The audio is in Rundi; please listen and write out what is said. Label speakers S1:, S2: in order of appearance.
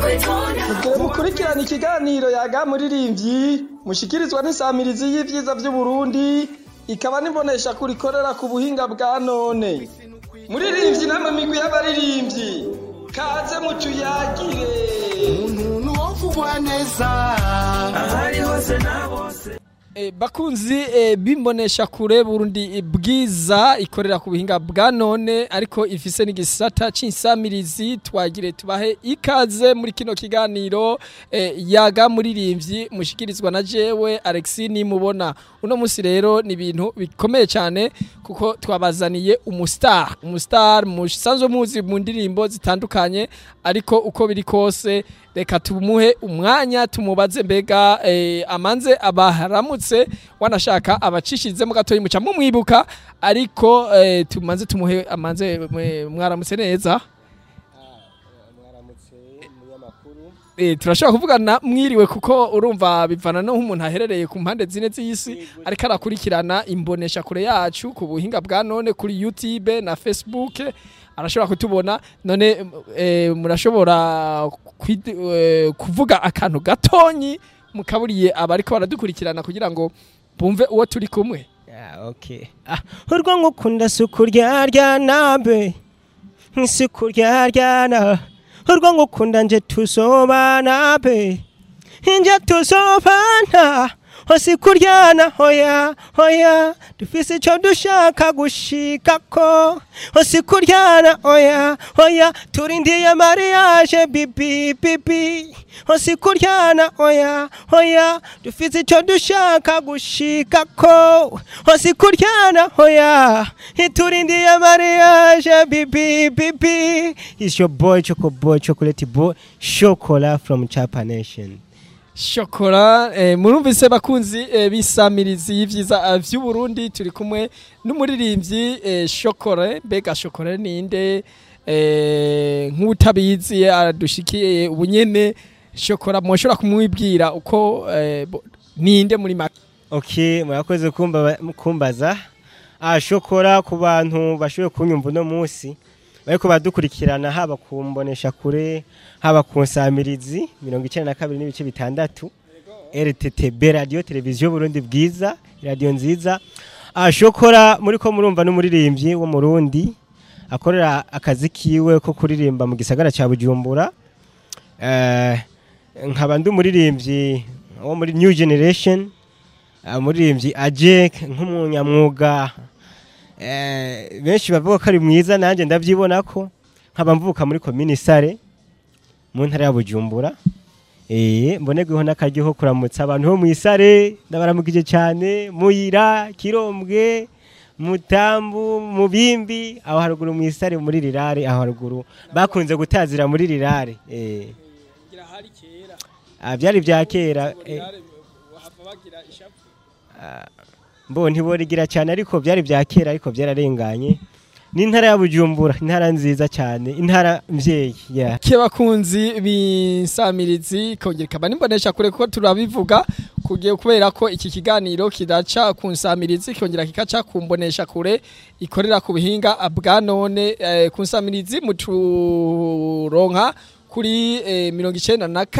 S1: Mugihe mukurikirana ikiganiro yaga muririmbyi mushikirizwa n'isamirizi y'ivyiza vy'Uburundi ikaba n'imbonesha kurikorera ku buhinga bwa none. Muririmbyi namwe migwi y'abaririmbyi kaze mutuyagire.
S2: umuntu wovugwa neza ahari hose na bose
S3: E, bakunzi e, bimbonesha kure Burundi bwiza ikorera ku buhinga bwa none ariko ifise n'igisata c'insamirizi twagire tubahe ikaze muri kino kiganiro e, yaga muririmbyi mushikirizwa na jewe Alexis nimubona uno musi rero ni ibintu bikomeye cyane kuko twabazaniye umustar umustar musanzwe muzi mu ndirimbo zitandukanye ariko uko biri kose reka tumuhe umwanya tumubaze mbega eh, amanze abaharamutse wanashaka abacishizemo gatoyi muca mumwibuka ariko eh, tumanze tumuhe amanze mwe- mwaramutse neza
S4: mwaramutse umunyamakuru
S3: Eh, turashobora kuvugana mwiriwe kuko urumva bivana no nk'umuntu aherereye ku mpande zine z'isi ariko arakurikirana imbonesha kure yacu ku buhinga bwa none kuri YouTube na Facebook arashobora kutubona none eh, murashobora kwid- eh, kuvuga akantu gatonyi mukaburiye abariko baradukurikirana kugira ngo bumve uwo turi kumwe
S4: Ah, okay. Ah, urwo ngukunda suku ryaryana suku ryaryana urwo ngukunda nje tuzobana be nje tuzobana hose kuryana hoya hoya dufise ico dushaka gushikako hose kuryana hoya hoya turindiye mariage bibi bibi hose kuryana hoya hoya dufise ico dushaka gushikako hose kuryana hoya turindiye mariage bibi bibi is your boy choco boy chocolate boy chocola from chapa nation
S3: shokora eh, murumvise bakunzi eh, bisamirizi y'ivyiza eh, vy'uburundi turi kumwe n'umuririmbyi eh, shokore mbega shokore ninde eh, nk'utabizi aradushikiye ubunyene shokora mwoshobora kumwibwira uko eh, bo- ninde muri make
S4: ok murakoze kumba- kumbaza ah, shokora ku bantu bashoboye kunyumva uno munsi bariko badukurikirana haba ku mbonesha kure haba ku nsamirizi mirongo icenda na kabiri n'ibice bitandatu rttb radiyo televiziyo burundi bwiza radiyo nziza ah, shokora muri ko murumva n'umuririmbyi wo mu rundi akorera akazi kiwe ko kuririmba mu gisagara ca bujumbura eh, nkaba ndi umuririmbyi wo muri new generation umuririmbyi ajek nk'umunyamwuga eh, benshi bavuga ko ari mwiza nanjye ndabyibona ko nkaba mvuka muri komini sare mu ntara ya bujumbura eh, mbonerweho n'akaryo ko kuramutsa abantu bo mu isare ndabaramukije cyane muyira kirombwe mutambu mubimbi aho haruguru mu isare muri rirare aho haruguru bakunze gutazira muri rirare eh. Ah, byari bya kera eh. mbo ntiborigira cyane ariko byari bya kera ariko byararenganye ni intara ya bujumbura intara nziza cyane intara mvyeyi yeah.
S3: ke bakunzi b'insamirizi kongera ikaba nimbonesha kure kuko turabivuga kugiye kubera ko iki kiganiro kidaca ku nsamirizi kongera kikaca ku mbonesha kure ikorera ku buhinga bwa none eh, ku nsamirizi muturonka kuri eh, mirongo icenda na